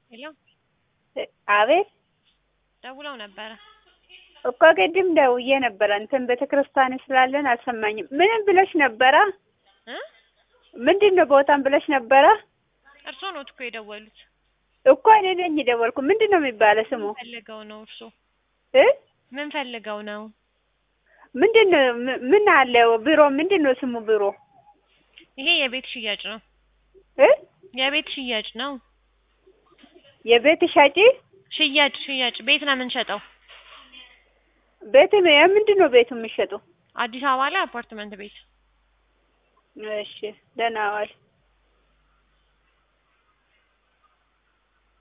ሄሎ አቤት ደውለው ነበረ። እኮ ቅድም ደውዬ ነበረ እንትን ቤተ ክርስቲያን ስላለን አልሰማኝም። ምንም ብለሽ ነበረ? እ ምንድን ነው ቦታም ብለሽ ነበረ? እርስዎ ኖት እኮ የደወሉት። እኮ እኔ ነኝ የደወልኩ። ምንድን ነው የሚባለው ስሙ? ምን ፈልገው ነው እርስዎ? እ ምን ፈልገው ነው? ምንድን ነው ም- ምን አለው ቢሮ? ምንድን ነው ስሙ ቢሮ? ይሄ የቤት ሽያጭ ነው። እ የቤት ሽያጭ ነው። የቤት ሻጪ ሽያጭ ሽያጭ ቤት ነው የምንሸጠው። ቤት ምንድን ነው ቤቱ የሚሸጡ? አዲስ አበባ ላይ አፓርትመንት ቤት እሺ ደህና ዋል።